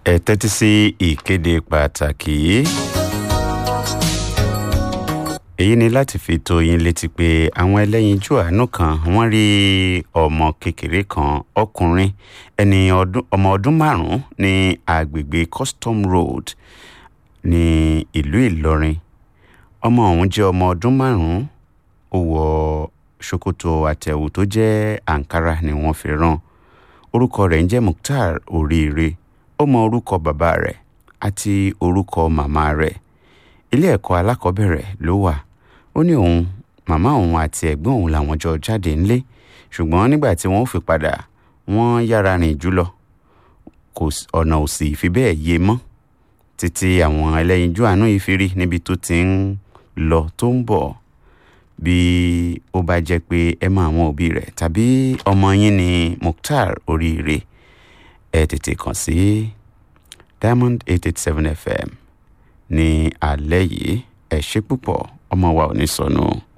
ẹ tẹ́tí sí ìkéde pàtàkì yìí. èyí ni láti fi tó yín létí pé àwọn ẹlẹ́yinjú àánú kan wọ́n rí ọmọ kékeré kan ọkùnrin ẹni ọmọ ọdún márùn-ún ní agbègbè custom road ní ìlú ìlọrin ọmọ ọ̀hún jẹ́ ọmọ ọdún márùn-ún ó wọ ṣòkòtò àtẹ̀wù tó jẹ́ ankara ni wọ́n fi rán orúkọ rẹ̀ ń jẹ́ mukhtar oríire ó mọ orúkọ bàbá rẹ̀ àti orúkọ màmá rẹ̀ ilé ẹ̀kọ́ alákọ̀ọ́bẹ̀rẹ̀ ló wà ó ní òun màmá òun àti ẹ̀gbọ́n òun làwọn jọ jáde ńlé ṣùgbọ́n nígbà tí wọ́n fi padà wọ́n yára rìn jùlọ kò ọ̀nà ò sì fi bẹ́ẹ̀ yé mọ́ títí àwọn ẹlẹ́yinjú àánú yìí fi rí níbi tó ti ń lọ tó ń bọ̀ bí ó bá jẹ́ pé ẹ mọ àwọn òbí rẹ̀ tàbí ọmọ yín ní mukhtar oríire ẹ tètè kàn sí diamond eight eight seven fm ní alẹ́ yìí ẹ ṣe púpọ̀ ọmọ wa ò ní sọnù.